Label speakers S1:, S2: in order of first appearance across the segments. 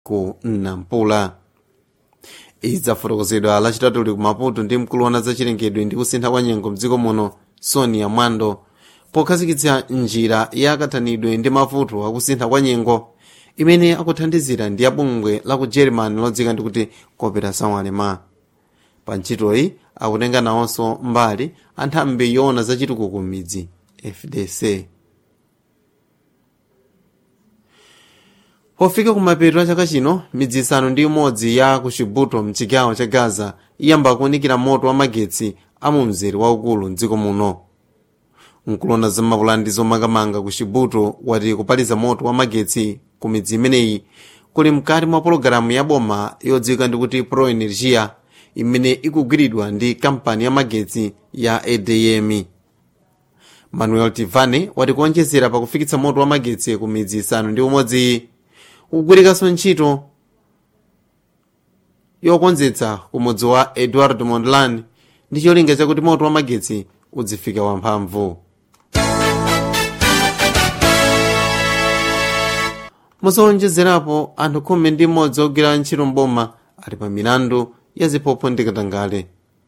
S1: ku nampula idzafotokozedwa lachitatuli ku maputo ndi mkulu wa zachilengedwe ndi kusintha kwa nyengo mdziko muno sonia mwando pokhazikitsa njira ya kathanidwe ndi mavuto akusintha kwa nyengo imene akuthandizira ndi abungwe la ku germany lodzika ndi kuti cooperação alemã pa ntchitoyi akutenga nawonso mbali anthambi yoona zachitukuko m'midzi fdc pofika kumapeto a chaka chino midzi isanu ndi umodzi ya ku chibuto mchigawo cha gaza iyamba kuwunikira moto wa magetsi a mu mzere waukulu mdziko muno mkulona zamapulani ndi zomangamanga ku chibuto wati kupaliza moto wa magetsi ku midzi imeneyi kuli mkati mwa pologalamu ya boma yodziwika ndi kuti pro energia imene ikugwiridwa ndi kampani ya magetsi ya adm manuel tivane wati kuonjezera pakufikitsa moto wa magetsi ku midzi isanu ndi umodzi kugwirikanso ntchito yokonzetsa ku mudzi wa edward mondlane ndi cholinga chakuti moto wa magetsi udzifika wamphamvu muzowonjezerapo anthu khumi ndi mmodzi ogwira ntchito mboma ali pa milandu ya ziphuphu ndi katangale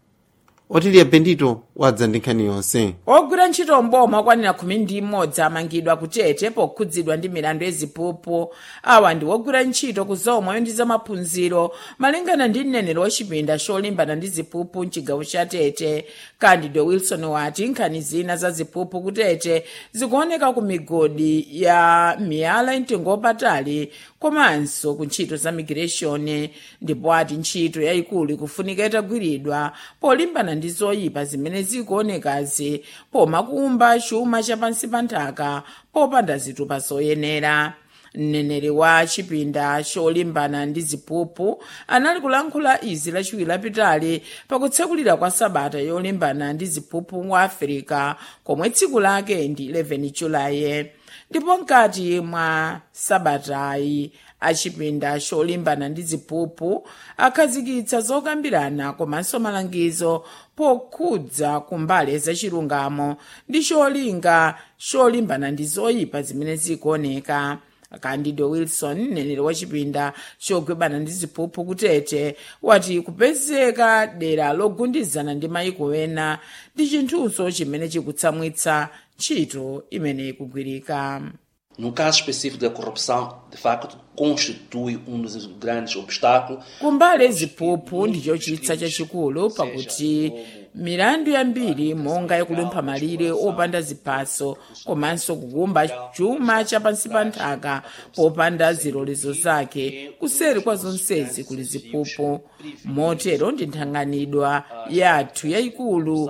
S1: otiliya bendito wadza ndi nkhani yonse
S2: ogwira ntchito mboma okwanira khumi ndi mmodzi amangidwa kutete pokhudzidwa ndi milandu yaziphuphu awa ndi ogwira ntchito ku zomweyo ndi zamaphunziro malingana ndi mneneri wachipinda cholimbana ndi ziphuphu mchigawo cha tete candido wilson wati nkhani zina za ziphuphu kutete zikuoneka ku migodi ya miyala mtengo wapatali komanso ku ntchito za migration ndipo ati ntchito yayikulu ikufunika itagwiridwa polimbana ndi zoyipa zimene zikuonekazi pomakumba chuma chapansi pa nthaka popanda zitupa zoyenera mneneri wa chipinda cholimbana ndi ziphuphu anali kulankhula izi lachiwiri lapitali pakutsekulira kwa sabata yolimbana ndi ziphuphu mu afirika komwe tsiku lake ndi 11 julayi ndipo mkati mwa sabatayi achipinda cholimbana ndi ziphuphu akhazikitsa zokambirana komanso malangizo pokhudza kumbali zachilungamo ndi cholinga cholimbana ndi zoyipa zimene zikuoneka candido wilson mneneri wachipinda cholimbana ndi ziphuphu kutete wati kupezeka dera logundizana ndi mayiko ena ndi chinthunso chimene chikutsamwitsa ntchito imene ikugwirika
S3: No caso específico da corrupção, de facto, constitui um dos grandes obstáculos.
S2: kumbali ziphuphu ndicho chitsa chachikulu pakuti milandu yambiri monga yakulumpha malire opanda ziphaso komanso kukumba chuma chapansi pa nthaka popanda zilolezo zake kuseri kwa zonsezi kuli ziphuphu motero ndi nthanganidwa yathu yayikulu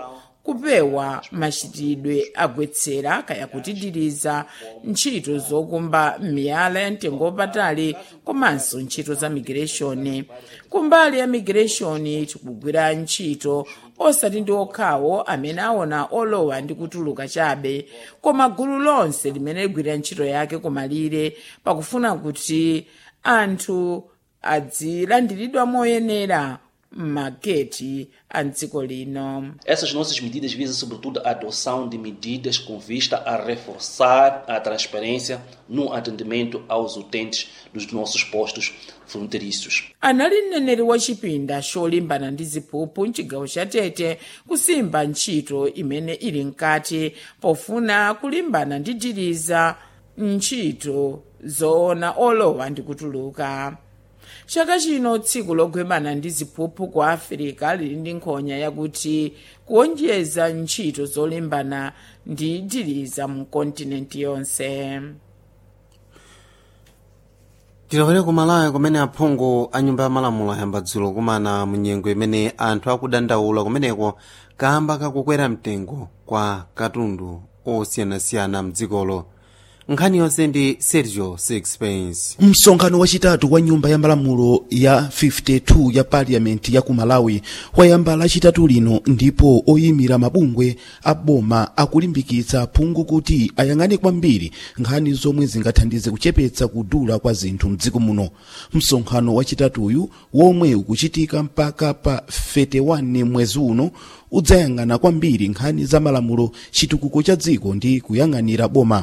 S2: kupewa machitidwe agwetsera kaya kutidiriza ntchito zokumba miyala ya mtengo wapatali komanso ntchito za migration kumbali ya migration tikugwira ntchito osati ndi okhawo amene aona olowa ndi kutuluka chabe koma gulu lonse limene ligwira ntchito yake kumalire pakufuna kuti anthu adzilandiridwa moyenera m'mageti a dziko lino
S3: Essas nossas medidas visam, sobretudo, a adoção de medidas com vista a reforçar a transparência no atendimento aos utentes dos nossos postos fronteiriços.
S2: anali mneneri wachipinda cholimbana ndi ziphuphu mchigawo cha tete kusimba ntchito imene ili mkati pofuna kulimbana ndi diriza ntchito zoona olowa ndi kutuluka chaka chino tsiku lolimbana ndi ziphuphu ku afirika lili ndi nkhonya yakuti kuonjeza ntchito zolimbana ndi diriza mu kontinenti yonse
S1: tilowere ku malawi kumene aphungu a nyumba ya malamulo ayamba dzulo kumana mu nyengo imene anthu akudandaula kumeneko kamba kakukwera mtengo kwa katundu osiyanasiyana mdzikolo nkhani yonse ndi sergio sixpence
S4: msonkhano wachitatu wa nyumba ya malamulo ya 52 ya paliyamenti ya ku malawi wayamba lachitatu lino ndipo oyimira mabungwe a boma akulimbikitsa phungu kuti ayang'ane kwambiri nkhani zomwe zingathandize kuchepetsa kudula kwa zinthu mdziko muno msonkhano wachitatuyu womwe ukuchitika mpaka pa 31 mwezi uno udzayang'ana kwambiri nkhani za malamulo chitukuko cha dziko ndi kuyang'anira boma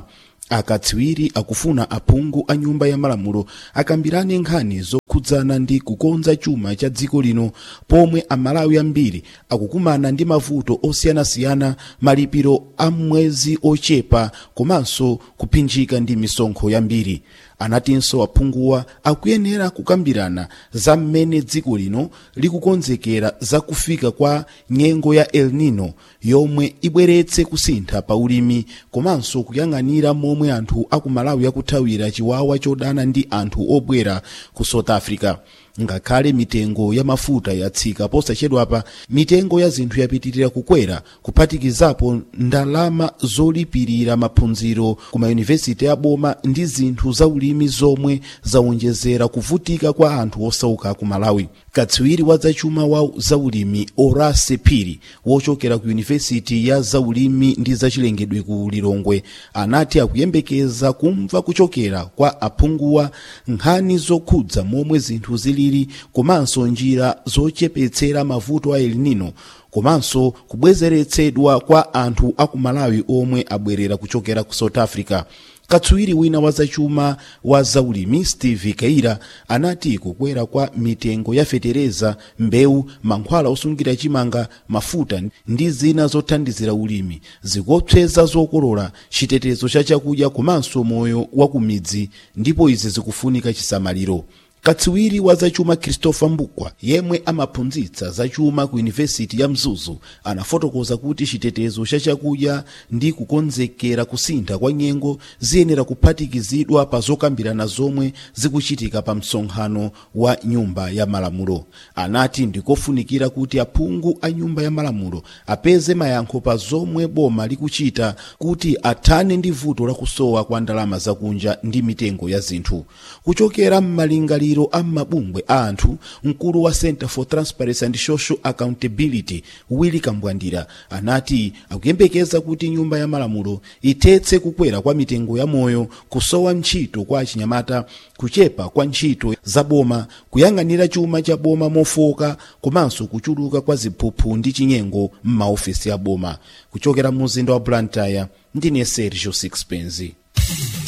S4: akatswiri akufuna aphungu a nyumba ya malamulo akambirane nkhani zokhudzana ndi kukonza chuma cha dziko lino pomwe amalawi ambiri akukumana ndi mavuto osiyanasiyana malipiro a mwezi ochepa komanso kuphinjika ndi misonkho yambiri anatinso aphunguwa akuyenera kukambirana za mmene dziko lino likukonzekera za kufika kwa nyengo ya el nino yomwe ibweretse kusintha pa ulimi komanso kuyang'anira momwe anthu akumalawi akuthawira chiwawa chodana ndi anthu obwera ku south africa ngakhale mitengo ya mafuta yatsika posachedwapa mitengo ya zinthu yapitirira kukwera kuphatikizapo ndalama zolipirira maphunziro ku mayunivesiti aboma ndi zinthu za ulimi zomwe zawonjezera kuvutika kwa anthu osauka ku malawi katswiri wa zachuma wa zaulimi orase phiri wochokera ku yunivesiti ya zaulimi ndi zachilengedwe ku lilongwe anati akuyembekeza kumva kuchokera kwa aphunguwa nkhani zokhudza momwe zinthu zilili komanso njira zochepetsera mavuto a el nino komanso kubwezeretsedwa kwa anthu akumalawi omwe abwerera kuchokera ku south africa katswiri wina wa zachuma wa zaulimi steve keira anati kukwera kwa mitengo ya fetereza mbewu mankhwala osungira chimanga mafuta ndi zina zothandizira ulimi zikuopseza zokolola chitetezo cha chakudya komanso moyo wa kumidzi ndipo izi zikufunika chisamaliro katswiri wa zachuma christopher mbukwa yemwe amaphunzitsa zachuma ku yunivesiti ya mzuzu anafotokoza kuti chitetezo cha chakudya ndi kukonzekera kusintha kwa nyengo ziyenera kuphatikizidwa pa zokambirana zomwe zikuchitika pa msonkhano wa nyumba ya malamulo anati ndikofunikira kuti aphungu a nyumba ya malamulo apeze mayankho pa zomwe boma likuchita kuti athane ndi vuto lakusowa kwa ndalama zakunja ndi mitengo ya zinthu kuchokera m'malingaliro a mabungwe a anthu mkulu wa center for transparency and social accountability willy kambwandira anati akuyembekeza kuti nyumba ya malamulo ithetse kukwera kwa mitengo ya moyo kusowa ntchito kwa achinyamata kuchepa kwa ntchito za boma kuyang'anira chuma cha boma mofoka komanso kuchuluka kwa ziphuphu ndi chinyengo m'maofesi a boma kuchokera mu mzinda wa blantyre ndine sergio sixpence